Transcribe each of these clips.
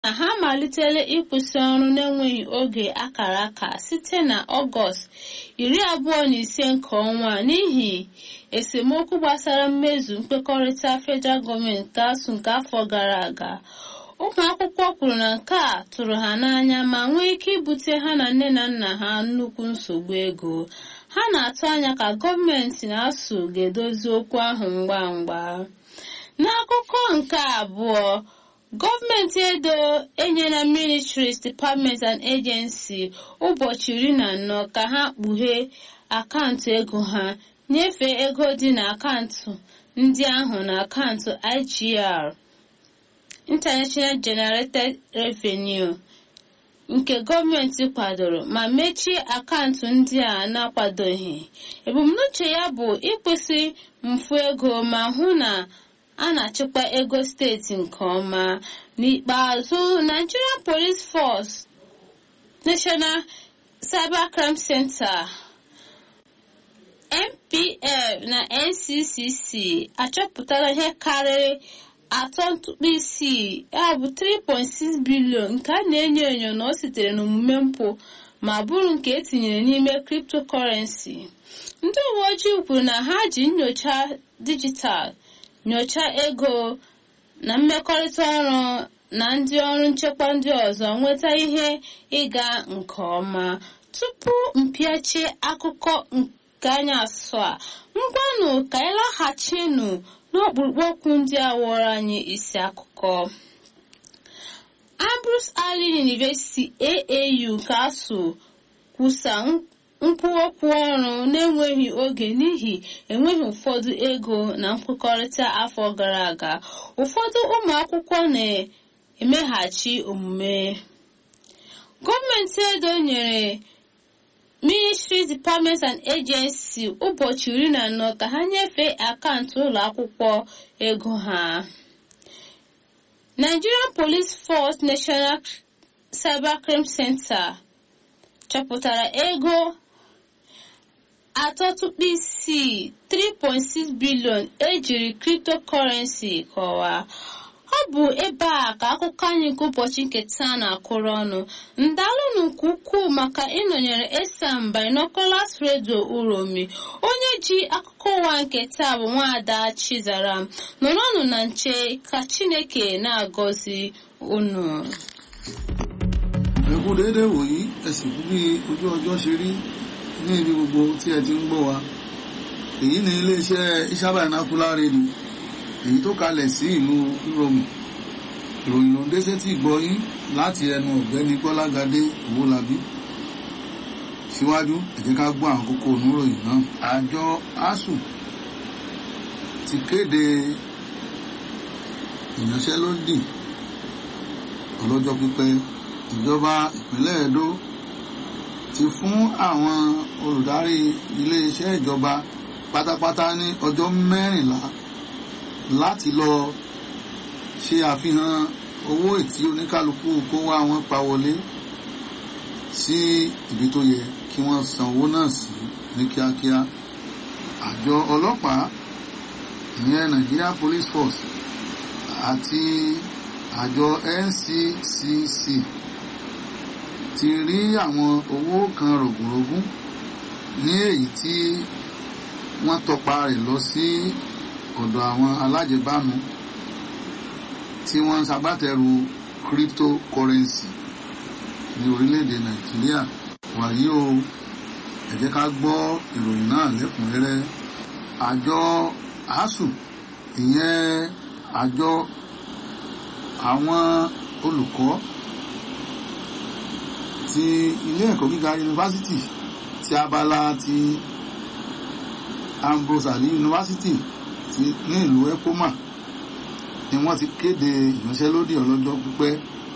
na ha malitela ịkwụsị ọrụ n'enweghị oge akara aka site na ọgọst iri abụọ na ise nke ọnwa n'ihi esemokwu gbasara mmezu mkpekọrịta federal gọọmenti gasụ nke afọ gara aga ụmụ akwụkwọ kwuru na nke a tụrụ ha n'anya ma nwee ike ibute ha na nne na nna ha nnukwu nsogbu ego ha na-atụ anya ka gọọmenti na-asụ ga-edozi okwu ahụ ngwa ngwa n'akụkọ nke abụọ gọọmenti edo enyela ministries departments and agency ụbọchị iri na anọ ka ha kpughee akaụntụ ego ha nyefee ego dị na akaụntụ ndị ahụ na akaụntụ igr international generated revenue nke gọọmenti kwadoro ma mechie akaụntụ ndị a na-akwadoghị ebumnuche ya bụ ịkwụsị mfu ego ma hụ na a na-achịkwa ego steeti nke ọma n'ikpeazụ nigerian police force national cybercrime center npf na nccc achọpụtara ihe karịrị atọ ntụkpọ isii ya bụ 3.6 bilion nke a na-enyo enyo na o sitere n'omume mpụ ma bụrụ nke etinyere n'ime cryptocurrency ndị uwe ojii kwuru na ha ji nyocha dijitalụ nyochaa ego na mmekọrịta ọrụ na ndị ọrụ nchekwa ndị ọzọ nweta ihe ịga nke ọma tupu mpịachie akụkọ nke anyị asụ a ngwanụ ka anyị laghachinu n'ọkpụrụkpụ okwu ndị a wụrụ anyị isi akụkọ Ambrose Allen University AAU nke asụ kwusa nkwuokwu ọrụ na-enweghị oge n'ihi enweghị ụfọdụ ego na nkwekọrịta afọ gara aga ụfọdụ ụmụ akwụkwọ na-emeghachi omume gọọmenti edo nyere ministries departments and agency ụbọchị iri na anọ ka ha nyefee akaụntụ ụlọ akwụkwọ ego ha nigerian police force national cybercrime center chọpụtara ego atọ tupu isii 3.6 bilion ejiri cryptocurrency kọwaa ọ bụ ebe a ka akụkọ anyị nke ụbọchị nke taa na-akụrụ ọnụ ndalụnụ nke ukwuu maka ịnọnyere esam binoculars radio uromi onye ji akụkọ ụwa nke taa bụ nwaada chizaram nọrọnụ na nche ka chineke na-agọzi unu ẹkú déédéé wòyí ẹsìn kú bí ojú ọjọ́ ṣe rí ní ibi gbogbo tí ẹ ti ń gbọ́ wa èyí ni iléeṣẹ́ Ìṣàbà Vernacular Radio èyí tó kalẹ̀ sí ìlú Ìrọ̀mù ìròyìn ló ń dé sétí ìgbọ́ yín láti ẹnu ọ̀gbẹ́ni Gbọ́lágadé Owólabí síwájú ẹ jẹ́ ká gbọ́ àwọn kókó oníròyìn náà àjọ asuu ti kéde ìyanṣẹ́lódì ọlọ́jọ́ pípẹ́ ìjọba ìpínlẹ̀ Edo ti fún àwọn olùdarí iléeṣẹ́ ìjọba pátápátá ní ọjọ́ mẹ́rìnlá láti lọ ṣe àfihàn owó ètí oníkálukú kó wá wọn pa wọlé sí ibi tó yẹ kí wọ́n san owó náà sí ní kíákíá àjọ ọlọ́pàá ìyẹn Nigeria Police Force àti àjọ NCCC ti rí àwọn owó kan rògùnrògùn ní èyí tí wọ́n tọpa rẹ̀ lọ sí ọ̀dọ̀ àwọn alájẹbánu tí wọ́n ń ṣagbátẹrù cryptocurrency ní orílẹ̀-èdè Nàìjíríà wàyí o ẹ jẹ́ ká gbọ́ ìròyìn náà lẹ́kùnrẹ́rẹ́ àjọ asuu ìyẹn àjọ àwọn olùkọ́ ti ilé ẹ̀kọ́ gíga yunifásitì ti abala ti Ambrose Ali yunifásitì ti ní ìlú Epoma ni wọ́n ti kéde ìyanṣẹ́lódì ọlọ́jọ́ pípẹ́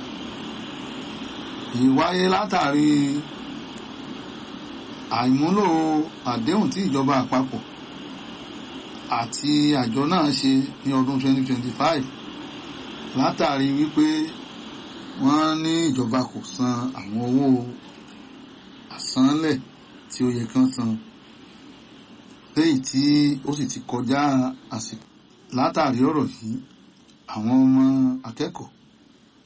ìwáyé látàrí àìmúlò àdéhùn tí ìjọba àpapọ̀ àti àjọ náà ṣe ní ọdún 2025 látàrí wípé wọ́n ní ìjọba kò san àwọn owó àsánlẹ̀ tí ó yẹ kán san léyìí tí ó sì ti kọjá àsìkò látàrí ọ̀rọ̀ yìí àwọn ọmọ akẹ́kọ̀ọ́